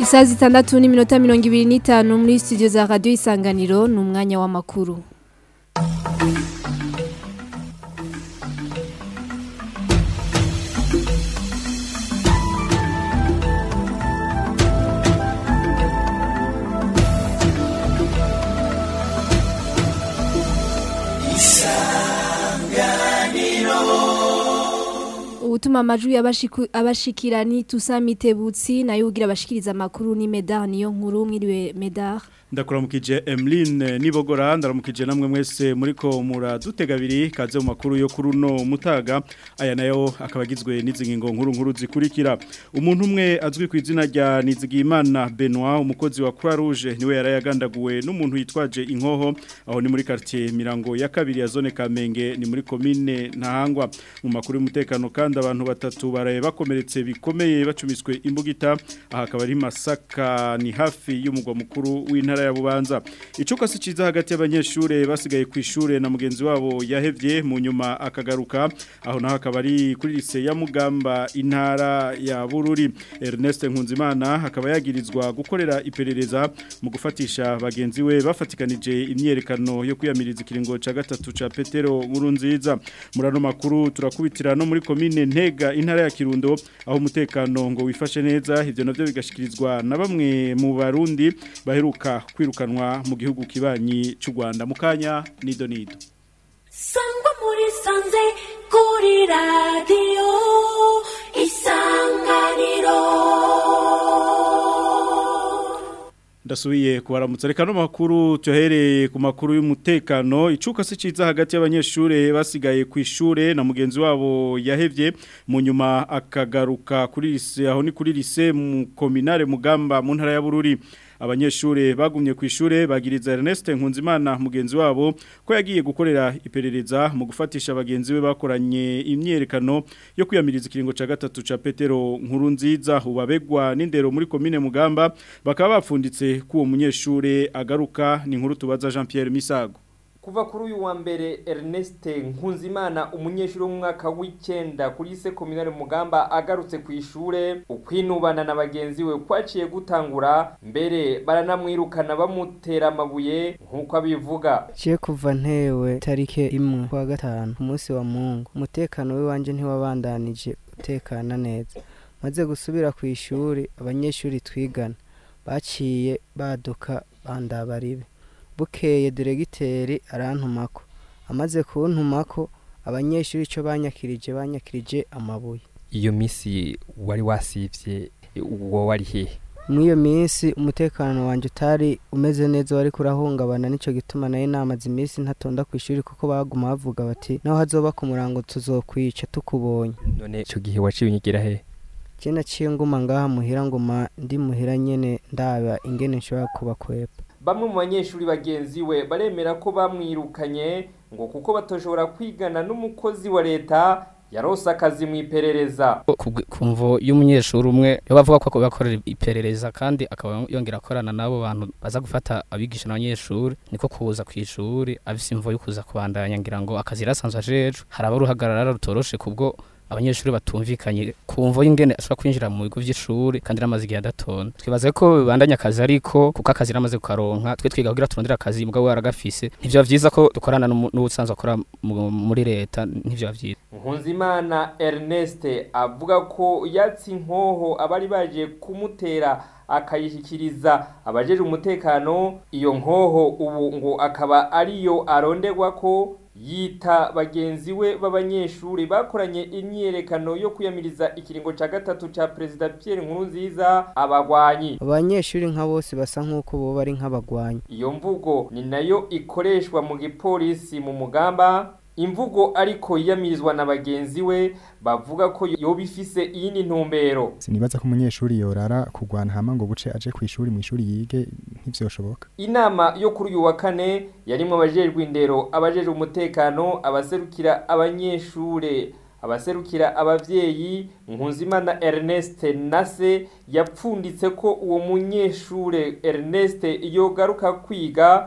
isaha zitandatu n'iminota mirongo ibiri n'itanu muri studio za radiyo isanganiro ni umwanya w'amakuru ubutuma amajwi y'abashiku- abashikira ni tusa mitebutsi nayo ugira abashikiriza amakuru ni medar niyo nkuru mwiriwe medar ndakuramukije Emeline nibogora ndaramukije namwe mwese muriko muradutega abiri kaze mu makuru yo kuri uno mutaga aya nayo akaba agizwe n'izingingo nkuru nkuru zikurikira umuntu umwe azwi ku izina rya Nizigimana Benoit umukozi wa Croix Rouge niwe yarayagandaguwe n'umuntu yitwaje inkoho aho ni muri quartier Mirango ya kabiri ya zone Kamenge ni muri commune Ntahangwa mu makuru y'umutekano kandi abantu batatu baraye bakomeretse bikomeye bacumiswe imbugita aha akaba ari Masaka ni hafi y'umugwa mukuru w'intara ya Bubanza icuka si ciza hagati y'abanyeshure basigaye ku ishure na mugenzi wabo yahevye mu nyuma akagaruka aho naho akaba ari kuri lise ya Mugamba intara ya Bururi Ernest Nkunzimana akaba yagirizwa gukorera iperereza mu gufatisha bagenzi we bafatikanije imyerekano yo kwiyamiriza ikiringo ca gatatu ca Petero Nkurunziza murano makuru turakubitira no muri commune Ntega intara ya Kirundo aho umutekano ngo wifashe neza ivyo navyo bigashikirizwa na bamwe mu barundi baheruka kwirukanwa mu gihugu kibanyi cy'u Rwanda mukanya nido nido sangwa muri sanze kuri radiyo isanganiro ndasubiye kubaramutsa reka no makuru cyohereye ku makuru y'umutekano icuka si ciza hagati y'abanyeshure basigaye ku ishure na mugenzi wabo yahevye mu nyuma akagaruka kuri lise aho ni kuri lise mu kominare mugamba mu ntara ya Bururi abanyeshure bagumye ku ishure bagiriza Ernest Nkunzimana mugenzi wabo ko yagiye gukorera iperereza mu gufatisha abagenzi be bakoranye imyerekano yo kwiyamiriza ikiringo ca gatatu ca Petero Nkurunziza ubabegwa n'indero muri commune Mugamba bakaba bapfunditse ko uwo munyeshure agaruka ni inkuru tubaza Jean Pierre Misago kuva kuri uyu wa mbere Ernest Nkunzimana umunyeshuri wo mu mwaka w'icyenda kuri se kominare mugamba agarutse ku ishure ukwinubana na bagenzi we kwaciye gutangura mbere baranamwirukana bamutera amabuye nk'uko abivuga Je kuva ntewe tarike imwe kwa gatanu ku munsi wa mungu umutekano w'iwanje ntiwabandanije utekana neza maze gusubira ku ishuri abanyeshuri twigana baciye baduka bandabaribe bukeye diregiteri arantumako amaze kuntumako abanyeshuri ico banyakirije banyakirije amabuye iyo minsi wari wasivye uwo wari hehe mw'iyo minsi umutekano wanje utari umeze neza wari kurahungabana nico gituma nayo namaze iminsi ntatonda ku ishuri kuko baguma bavuga bati naho hazoba ku murango tuzokwica tukubonye none ico gihe waciye unyigira hehe je naciye nguma ngaha muhira nguma ndi muhira nyene ndaba ingene nshobora kubakwepa bamwe mu banyeshuri bagenzi we baremera ko bamwirukanye ngo kuko batoshobora kwigana n'umukozi wa leta yarose akazi mu iperereza kumvo y'umunyeshuri umwe yo bavuga ko bakorera iperereza kandi akaba yongera akorana n'abo bantu baza gufata abigisha n'abanyeshuri niko kuza ku ishuri afise imvo yo kuza kubandanya ngira ngo akazi yarasanzwe ajeje hari abaruhagarara rutoroshe kubwo abanyeshuri batumvikanye kumvo y'ingene ashobora kwinjira mu bigo by'ishuri kandi ramaze igihe adatonda twibaze ko bibandanya akazi ariko kuko akazi ramaze kukaronka twe twiga kugira turondere akazi mugabo waragafise ntivyo vyiza ko dukorana n'umu- n'ubusanzwe akora mu- muri leta ntivyo vyiza Nkunzimana Ernest avuga ko yatsi inkoho abari baje kumutera akayishyikiriza abajeje umutekano iyo nkoho ubu ngo akaba ariyo aronderwa ko yita bagenzi we b'abanyeshuri bakoranye imyiyerekano yo kwiyamiriza ikiringo ca gatatu ca perezida Pierre Nkurunziza abagwanyi abanyeshuri nka bose basa nk'uko boba ari nk'abagwanyi iyo mvugo ni nayo ikoreshwa mu gipolisi mu mugamba imvugo ariko yiyamirizwa na bagenzi we bavuga ko yoba ifise iyindi ntumbero sinibaza ko umunyeshuri yorara kugwana hama ngo buce aje ku ishuri mu ishuri yige ntivyoshoboka inama yo kuri uyu wa kane yarimwo abajejwe indero abajejwe umutekano abaserukira abanyeshure abaserukira abavyeyi Nkunzimana Ernest Nase yapfunditse ko uwo munyeshure Ernest yogaruka kwiga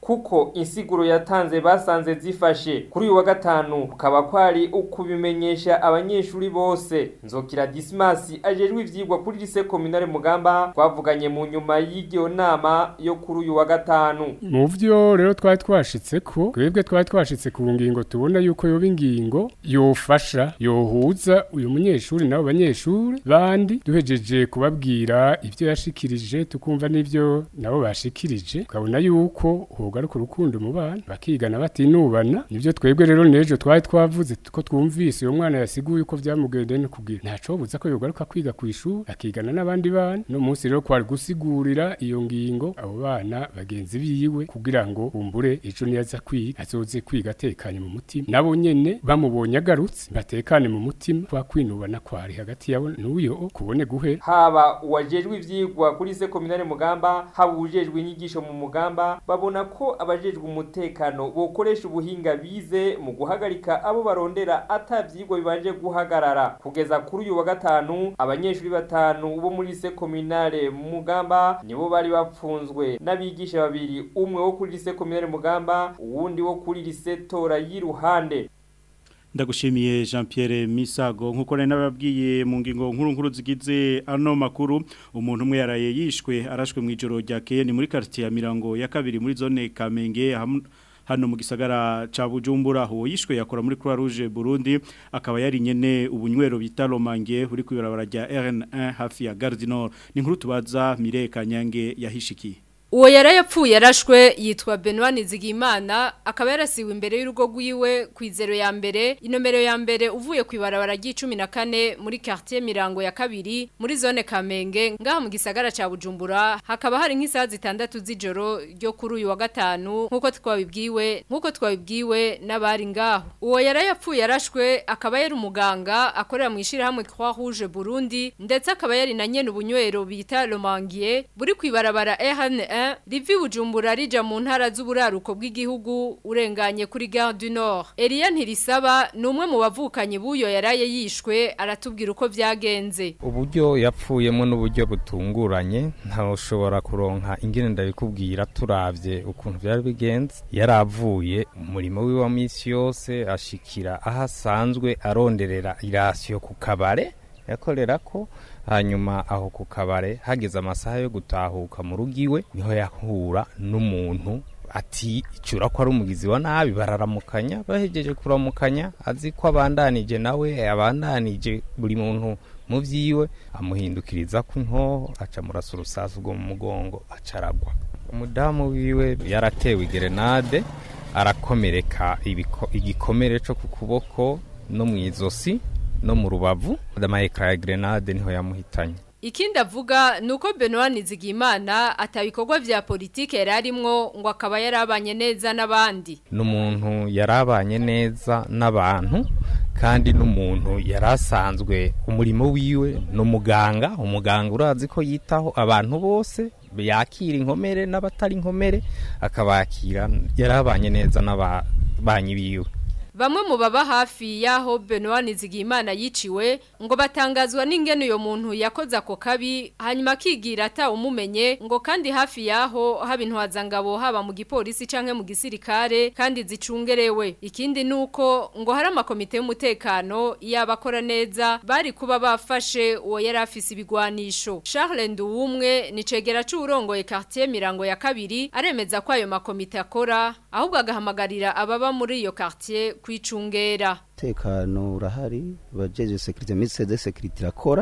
kuko insiguro yatanze basanze zifashe kuri uyu wa gatanu kukaba kwari ukubimenyesha abanyeshuri bose nzokira Dismas ajejwe ivyigwa kuri lycée communale Mugamba twavuganye mu nyuma y'iryo nama yo kuri uyu wa gatanu mu vyo rero twari twashitse ko twebwe twari twashitse ku ngingo tubona yuko yoba ingingo yofasha yohuza uyu munyeshuri nabo banyeshuri bandi duhejeje kubabwira ivyo yashikirije tukumva n'ivyo nabo bashikirije tukabona yuko hogaruka urukundo mu bana bakigana batinubana nivyo twebwe rero nejo twari twavuze ko twumvise uyo mwana yasiguye uko vyamugendeye no kugira ntaco buza ko yogaruka kwiga ku ishuri akigana n'abandi bana no munsi rero kwari gusigurira iyo ngingo abo bana bagenzi biwe kugira ngo bumbure ejo niyaza kwiga azoze kwiga atekanye mu mutima nabo nyene bamubonye agarutse batekane mu mutima kwa kwinubana kwari hagati yabo n'uyo kubone guhe haba uwajejwe ivyigwa kuri lycée communale Mugamba haba ujejwe inyigisho mu Mugamba babona ko abajejwe umutekano bokoresha ubuhinga bize mu guhagarika abo barondera atavyigwa bibanje guhagarara kugeza kuri uyu wa gatanu abanyeshuri batanu bo muri lycée communale Mugamba nibo bari bapfunzwe n'abigisha babiri umwe wo kuri lycée communale Mugamba uwundi wo kuri lycée Tora yiruhande ndagushimiye Jean Pierre Misago nkuko nari nababwiye mu ngingo nkuru nkuru zigize ano makuru umuntu umwe yaraye yishwe arashwe mu ijoro rya keye ni muri quartier ya Mirango ya kabiri muri zone Kamenge hano mu gisagara ca Bujumbura ho yishwe yakora muri Croix Rouge Burundi akaba yari nyene ubunywero bita Romange uri kwibarabara rya RN1 hafi ya Gare du Nord ni nkuru tubaza Mire Kanyange yahishikiye Uwo yarayapfuye yarashwe yitwa Benoit Nizigimana akaba yarasiwe imbere y'urugo rwiwe ku izero ya mbere inomero ya mbere uvuye ku ibarabara ry'icumi na kane muri quartier Mirango ya kabiri muri zone Kamenge ngaha mu gisagara ca Bujumbura hakaba hari nk'isaha zitandatu z'ijoro ryo kuri uyu wa gatanu nkuko twabibwiwe nkuko twabibwiwe n'abari ngaho uwo yarayapfuye yarashwe akaba yari umuganga akorera mu ishirahamwe Croix Rouge Burundi ndetse akaba yari na nyene ubunywero bita Romangier buri ku ibarabara RN rivi bujumbura rija mu ntara z'uburaruko bw'igihugu urenganye kuri Gare du Nord Elia Ntirisaba ni umwe mu bavukanye buyo yaraye yishwe aratubwira uko vyagenze uburyo yapfuyemo n'uburyo butunguranye ntawushobora kuronka ingene ndabikubwira turavye ukuntu byari bigenze yaravuye umurimo wiwe wa misi yose ashikira aho asanzwe aronderera irasiyo ku kabare yakorera ko hanyuma aho ku kabare hageze amasaha yo gutahuka mu rugo iwe niho yahura n'umuntu ati icura ko ari umugizi wa nabi bararamukanya bahejeje kuramukanya azi ko abandanije nawe abandanije buri muntu mu byiwe amuhindukiriza ku nkoho aca murasa urusasu rwo mu mugongo acaragwa umudamu wiwe yaratewe gerenade arakomereka igikomere cyo ku kuboko no mu izosi no mu rubavu amayekara ya grenade niho yamuhitanye Ikindi avuga nuko Benoit Nizigimana atabikorwa vya politike yararimwo ngo akaba yarabanye neza n'abandi. Numuntu yarabanye neza n'abantu kandi n'umuntu yarasanzwe umurimo wiwe no muganga umuganga urazi ko yitaho abantu bose yakira inkomere n'abatari inkomere akabakira yarabanye neza n'ababanyi biwe. Bamwe mu baba hafi yaho Benoit Nizigimana yiciwe ngo batangazwa n'ingene uyo muntu yakoze ako kabi hanyuma akigira ata umumenye ngo kandi hafi yaho haba intwazangabo haba mu gipolisi canke mu gisirikare kandi zicungerewe ikindi nuko ngo hari amakomite y'umutekano yabakora neza bari kuba bafashe uwo yari afise ibigwanisho Charles Nduwumwe ni cegera c'urongoye quartier Mirango ya kabiri aremeza ko ayo makomite akora ahubwo agahamagarira ababa muri iyo quartier kwicungera tekano urahari bajeje security mise de security rakora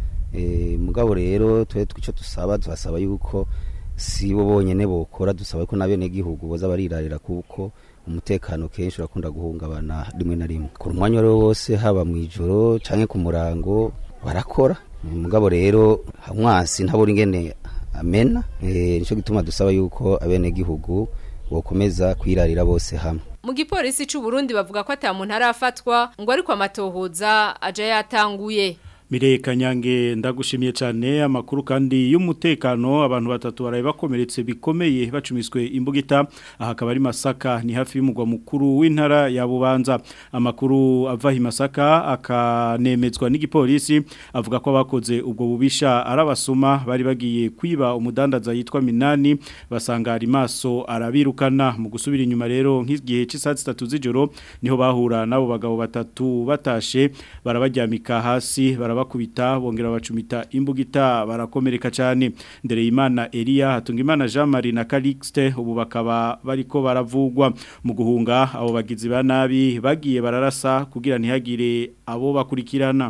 eh mugabo rero twe twico dusaba dusaba yuko si bo bonyene bokora dusaba ko nabene gihugu boza barirarira kuko umutekano kenshi urakunda guhungabana rimwe na rimwe ku mwanya rero wose haba mu ijoro canke ku murango barakora mugabo rero hamwasi ntaburi ingene amena eh nico gituma dusaba yuko abene gihugu bokomeza kwirarira bose hamwe mu gipolisi c'u Burundi bavuga ko ata muntu arafatwa ngo ariko amatohoza aje yatanguye Mireye Kanyange ndagushimiye cyane amakuru kandi y'umutekano abantu batatu baraye bakomeretse bikomeye bacumiswe imbugita aha akaba ari Masaka ni hafi y'umugwa mukuru w'intara ya Bubanza amakuru ava hi Masaka akanemezwa n'igipolisi avuga ko abakoze ubwo bubisha arabasuma bari bagiye kwiba umudandaza yitwa Minani basanga ari maso arabirukana mu gusubira inyuma rero nk'igihe cy'isaha 3 z'ijoro niho bahura nabo bagabo batatu batashe barabajyamika hasi barabakubita bongera bacumita imbugita barakomereka cyane ndere imana Elia hatunga imana Jean Marie na Calixte ubu bakaba bariko baravugwa mu guhunga abo bagizi ba nabi bagiye bararasa kugira ntihagire abo bakurikirana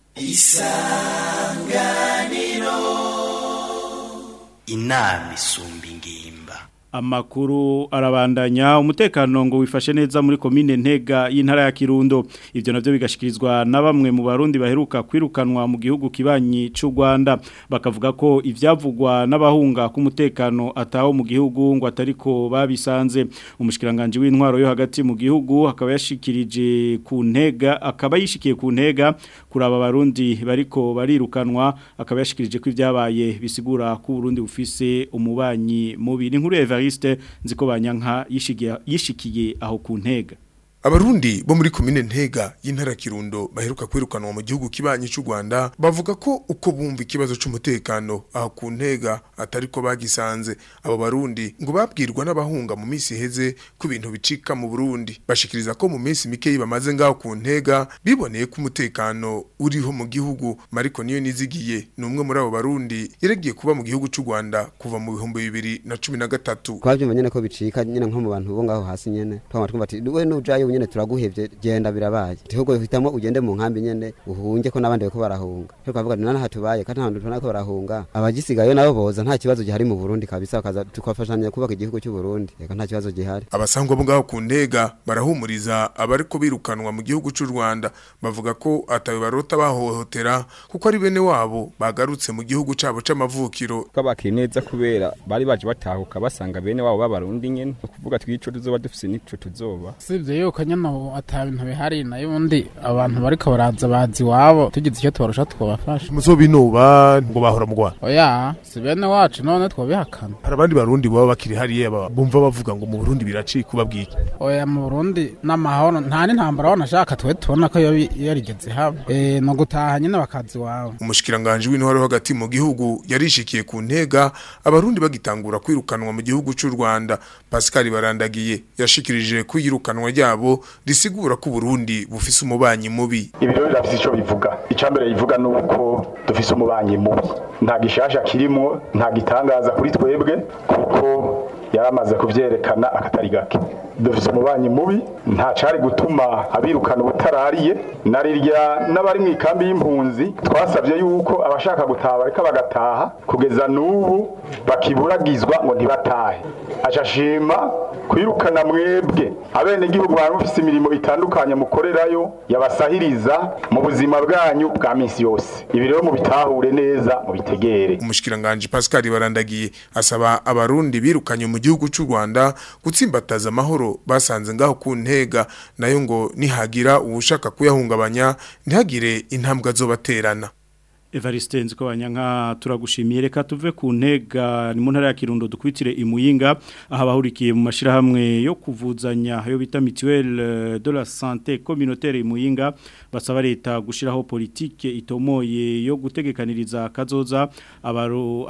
isanganiro inama isumba ingimba Amakuru arabandanya umutekano ngo wifashe neza muri komine ntega y'intara ya Kirundo ivyo navyo bigashikirizwa na bamwe mu barundi baheruka kwirukanwa mu gihugu kibanyi c'u Rwanda bakavuga ko ivyavugwa n'abahunga ku mutekano ataho mu gihugu ngo atariko babisanze umushikiranganje w'intwaro yo hagati mu gihugu akaba yashikirije ku ntega akaba yishikiye ku ntega kuraba abarundi bariko barirukanwa akaba yashikirije ko ivyabaye bisigura ko Burundi bufise umubanyi mubi n'inkuru ya Evariste nziko banyanka yishikiye yishikiye aho ku ntega Abarundi bo muri komine Ntega y'intara Kirundo baheruka kwirukanwa mu gihugu kibanyi cy'u Rwanda bavuga ko uko bumva ikibazo cy'umutekano aho ku Ntega atariko bagisanze abo barundi ngo babwirwa n'abahunga mu minsi heze ku bintu bicika mu Burundi bashikiriza ko mu minsi mike bamaze ngaho ku Ntega biboneye ko umutekano uriho mu gihugu Mariko niyo nizigiye numwe muri abo barundi yaregiye kuba mu gihugu cy'u Rwanda kuva mu bihumbi bibiri na cumi na gatatu twabyumva nyene ko bicika nyene nko mu bantu bo ngaho hasi nyene twama twumva ati we nujayo nyene turaguhevye genda birabaye ahubwo hitamo ugende mu nkambi nyene uhunge ko n'abandi bariko barahunga cyo kavuga ati nana hatubaye kandi nta tubona ko barahunga abagisigayo nabo boza nta kibazo gihari mu Burundi kabisa bakaza tukafashanya kubaka igihugu cy'u Burundi reka nta kibazo gihari abasangwa bo ngaho ku ntega barahumuriza abariko birukanwa mu gihugu cy'u Rwanda bavuga ko atawe barota bahohotera kuko ari bene wabo bagarutse mu gihugu cabo c'amavukiro kabakiri neza kubera bari baje batahuka basanga bene wabo b'abarundi nyene kuvuga twico tuzoba dufise nico tuzoba sivyo yuko nyene ata bintu bihari nayo undi abantu bariko baraza bazi wabo tugize icyo tubarusha twabafasha muzobinuba ngo bahora mu Rwanda oya si bene wacu none twabihakana hari abandi barundi baba bakiri hariya bumva bavuga ngo mu Burundi biracika ubabwike oya mu Burundi n'amahoro nta n'intambara wanashaka twe tubona ko yarigeze haba eh no gutaha nyene bakazi wawe umushikiranganje w'intwaro hagati mu gihugu yarishikiye ku ntega abarundi bagitangura kwirukanwa mu gihugu cy'u Rwanda Pascal Barandagiye yashikirije kwirukanwa ryabo risigura ko Burundi bufise umubanyi mubi ibyo birafise ico bivuga icambere bivuga nuko dufise umubanyi mubi nta gishasha kirimo nta gitangaza kuri twebwe kuko yaramaze kuvyerekana akatari gake dufise umubanyi mubi nta cari gutuma abirukana ubutarariye narirya n'abari mu ikambi y'impunzi twasabye yuko abashaka gutaha bareka bagataha kugeza n'ubu bakiburagizwa ngo ntibatahe ashashima kwirukana mwebwe abenegihugu bari mufise imirimo itandukanye mukorerayo yabasahiriza mu buzima bwanyu bwa minsi yose ibi rero mubitahure neza mubitegere umushikiranganje Pascal Barandagiye asaba abarundi birukanye mu gihugu cy'u Rwanda gutsimbataza amahoro basanze ngaho ku ntega nayo ngo nihagira uwushaka kuyahungabanya ntihagire intambwe azobaterana Evariste nziko banyanka turagushimiye reka tuve ku ntega ni mu ntara ya Kirundo dukwitire imuyinga aha bahurikiye mu mashirahamwe yo kuvuzanya yo bita mutuelle de la santé communautaire imuyinga basaba leta gushiraho politique itomoye yo gutegekaniriza kazoza abaru,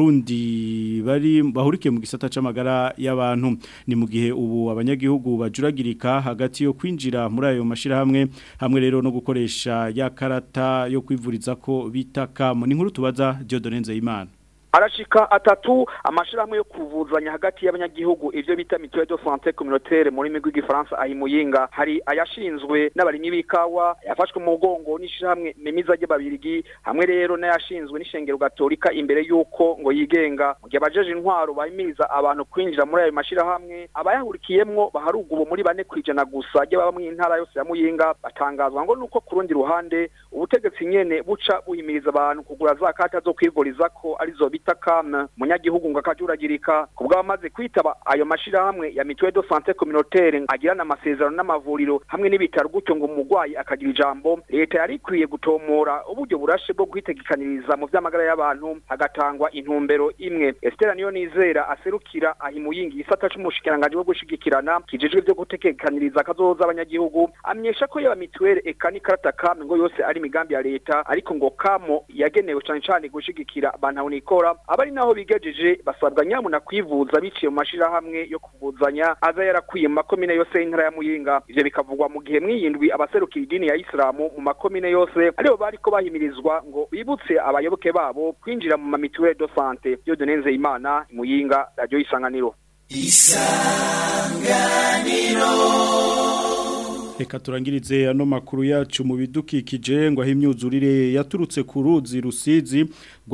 abarundi bari bahurikiye mu gisata c'amagara y'abantu ni mu gihe ubu abanyagihugu bajuragirika hagati yo kwinjira muri ayo mashirahamwe hamwe rero no gukoresha ya karata yo kwivuriza ko bita itaka ni nkuru tubaza Diodone Nzeyimana arashika atatu amashirahamwe yo kuvuzanya hagati y'abanyagihugu ivyo bita mutuelle de santé communautaire muri migwi gifaransa ahimuyinga hari ayashinzwe n'abarimyi b'ikawa yafashwe mu mugongo n'ishirahamwe memiza ry'ababirigi hamwe rero n'ayashinzwe n'ishengero gatolika imbere y'uko ngo yigenga mu gihe abajeje intwaro bahimiriza abantu kwinjira muri ayo mashirahamwe abayahurikiyemwo baharugubo muri bane kwijana gusa ry'ababa mw'intara yose ya muyinga batangazwa ngo nuko ku rundi ruhande ubutegetsi nyene buca buhimiriza abantu kugura za kata zo kwivuriza ko arizo bita bita CAM munyagihugu ngo akajuragirika kubwo abamaze kwitaba ayo mashirahamwe ya mutuelle de santé communautaire agirana amasezerano n'amavuriro hamwe n'ibitaro gutyo ngo umurwayi akagira ijambo leta yari ikwiye gutomora uburyo burashe bwo kwitegekaniriza mu vy'amagara y'abantu hagatangwa intumbero imwe Esther niyo nizera aserukira ahimuyingi isata c'umushikiranganje bwo gushigikirana kijejwe byo gutegekaniriza akazoza abanyagihugu amenyesha ko yaba mituelle eka n'ikarata kame ngo yose ari imigambi ya leta ariko ngo kamo yagenewe cane cane gushigikira abantu nikora abari naho bigejeje basabwa nyamuna kwivuza biciye mu mashirahamwe yo kuvuzanya aza yarakwiye mu makomine yose y'intara ya Muyinga ivyo bikavugwa mu gihe mwiyindwi abaserukira idini ya Islamu mu makomine yose aribo bariko bahimirizwa ngo bibutse abayoboke babo kwinjira mu mamituelle de santé yo donenze imana Muyinga radio isanganiro Reka turangirize ano makuru yacu mu bidukikije ngo aho imyuzurire yaturutse ku ruzi rusizi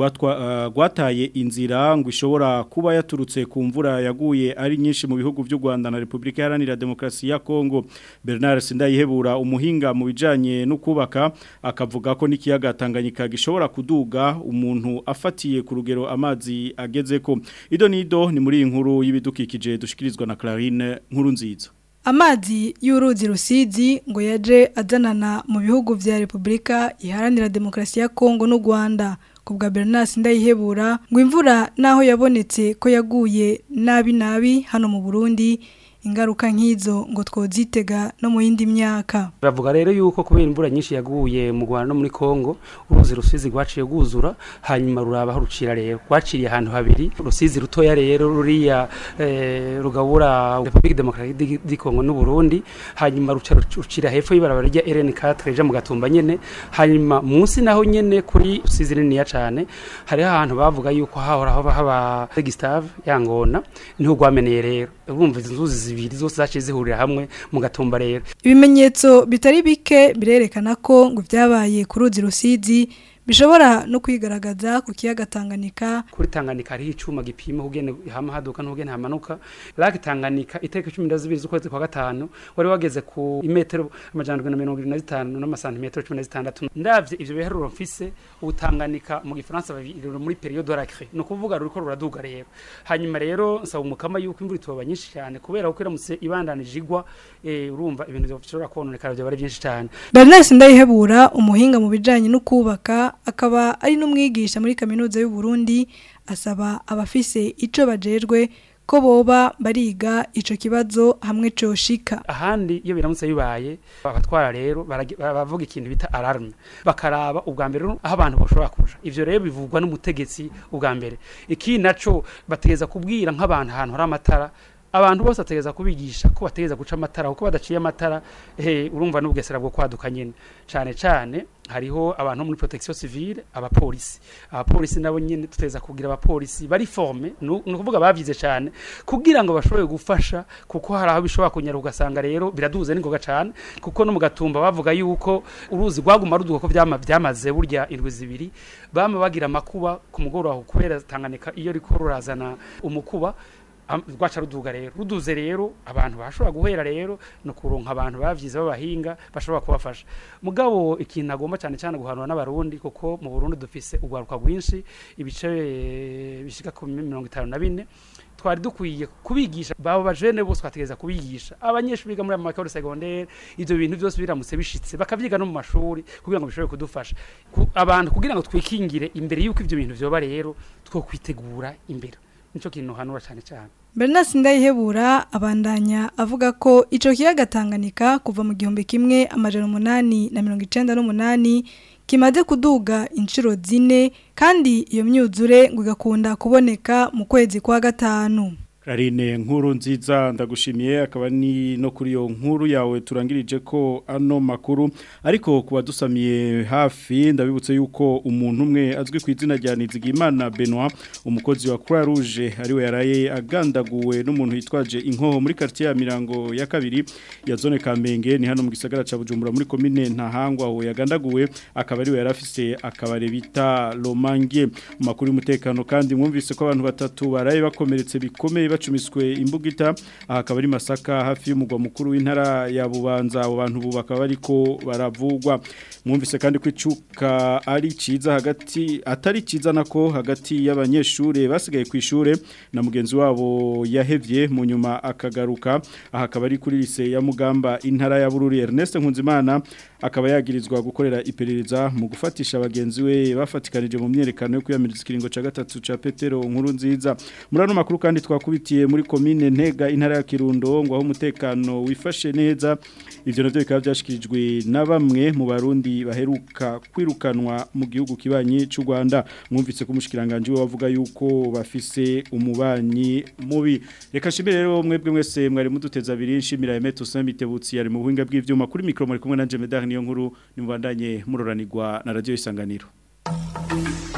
rwataye inzira ngo ishobora kuba yaturutse ku mvura yaguye ari nyinshi mu bihugu by'u Rwanda na Repubulika Iharanira Demokarasi ya Kongo Bernard Sindayihebura umuhinga mu bijanye no kubaka akavuga ko n'ikiyaga Tanganyika gishobora kuduga umuntu afatiye ku rugero amazi ageze ko ido nido ni muri iyi nkuru y'ibidukikije dushikirizwa na Clarine nkuru nziza Amazi y'uruzi rusizi ngo yaje azanana mu bihugu vya Republika Iharanira Demokarasi ya Kongo n'u Rwanda kubwa Bernard Ndayihebura ngo imvura naho yabonetse ko yaguye nabi nabi hano mu Burundi ingaruka nk'izo ngo twozitega no mu yindi myaka bavuga rero yuko kubera imvura nyinshi yaguye mu Rwanda no muri Kongo uruzi rusizi rwaciye rwuzura hanyuma ruraba aho rucira rero rwaciriye ahantu habiri rusizi rutoya rero ruriya eh, rugabura Republique Democratique di Kongo n'u Burundi hanyuma ruca rucira hepfo y'ibarabara rya RN4 rija mu gatumba nyene hanyuma munsi naho nyene kuri rusizi niniya cane hari ahantu bavuga yuko hahora haba haba Gustave yangona niho rwameneye rero urumva izi nzuzi zibiri zose zaciye zihurira hamwe mu gatumba rero ibimenyetso bitari bike birerekana ko ngo byabaye ku ruzi rusizi bishobora no kwigaragaza ku kiyaga Tanganyika kuri Tanganyika hariho icuma gipima kugene hama haduka n'ugene hamanuka Lake Tanganyika iteka 12 z'ukwezi kwa gatanu wari wageze ku imetero amajana 125 n'amasantimetero 16 ndavye ivyo biharuro mfise ubutanganyika mu gifaransa babiri muri periode racre no kuvuga ruriko ruraduga rero hanyuma rero nsaba umukama yuko imvura itoba nyinshi cyane kubera ko iramutse ibandanije igwa eh, urumva ibintu bishobora kononekara byo bari byinshi cyane Bernard Ndayihebura umuhinga mu bijanye no kubaka akaba ari n'umwigisha muri kaminuza y'u Burundi asaba abafise ico bajejwe ko boba bariga ico kibazo hamwe coshika ahandi iyo biramutse bibaye abatwara rero bavuga ikintu bita alarme bakaraba ubwa mbere aho abantu bashobora kuja ivyo rero bivugwa n'umutegetsi ubwa mbere iki naco bategeza kubwira nk'abantu ahantu hari amatara abantu bose ategeza kubigisha ko bategeza guca amatara kuko badaciye amatara eh urumva n'ubgesera bwo kwaduka nyene cyane cyane hariho abantu muri protection civile abapolisi abapolisi nabo nyene tuteza kugira abapolisi bari forme no kuvuga bavyize cyane kugira ngo bashobore gufasha kuko hari aho bishobora kunyara ugasanga rero biraduze n'ingoga cyane kuko no mu gatumba bavuga yuko uruzi rwaguma ruduka ko byama byamaze burya indwi zibiri bama bagira amakuba ku mugoroba kubera Tanganyika iyo riko rurazana umukuba rwaca ruduga rero ruduze rero abantu bashobora guhera rero no kuronka abantu bavyize b'abahinga bashobora kubafasha mugabo ikintu agomba cyane cyane guhanura n'abarundi kuko mu Burundi dufise ugwaruka rwinshi ibice bishika ku 54 twari dukwiye kubigisha babo bajene bose twategeza kubigisha abanyeshuri biga muri amakuru secondaire ivyo bintu byose biramutse bishitse bakavyiga no mu mashuri kugira ngo bishobore kudufasha abantu kugira ngo twikingire imbere yuko ivyo bintu vyoba rero two kwitegura imbere nico kintu hanura cyane cyane Bernard Ndayihebura abandanya avuga ko ico kiyaga Tanganyika kuva mu gihumbi kimwe amajana umunani na mirongo icenda n'umunani kimaze kuduga inshuro zine kandi iyo myuzure ngo igakunda kuboneka mu kwezi kwa gatanu Karine nkuru nziza ndagushimiye akaba ni no kuri yo nkuru yawe turangirije ko ano makuru ariko kuba dusamiye hafi ndabibutse yuko umuntu umwe azwi ku izina rya Nizigimana Benoit umukozi wa Croix Rouge ariwe yaraye agandaguwe n'umuntu yitwaje inkoho muri quartier ya Mirango ya kabiri ya zone Kamenge ni hano mu gisagara ca Bujumbura muri commune Ntahangwa aho yagandaguwe akaba ariwe yarafise akabare bita Lomange mu makuru y'umutekano kandi mwumvise ko abantu batatu baraye bakomeretse bikomeye bacumiswe imbugita aha akaba ari masaka hafi y'umugwa mukuru w'intara ya bubanza abo bantu ubu bakaba bariko baravugwa mwumvise kandi ko icuka ari ciza hagati atari ciza nako hagati y'abanyeshure basigaye ku ishure na mugenzi wabo yahevye mu nyuma akagaruka aha akaba ari kuri lise ya mugamba intara ya bururi Ernest Nkunzimana akaba yagirizwa gukorera iperereza mu gufatisha abagenzi we bafatikanije mu myerekano yo kwiyamiriza ikiringo ca gatatu ca Petero nkuru nziza muri ano makuru kandi twakubitiye muri commune Ntega intara ya Kirundo ngo aho umutekano wifashe neza ivyo navyo bikaba byashikirijwe na bamwe mu barundi baheruka kwirukanwa mu gihugu kibanyi cy'u Rwanda mwumvise ko umushikiranganje we wavuga yuko bafise umubanyi mubi reka shimire rero mwebwe mwese mwari muduteza abiri nshimira Emeto Samitebutsi yari mu buhinga bw'ivyuma kuri micro muri kumwe na Jemedar niyo nkuru nimubandanye muroranirwa na radio isanganiro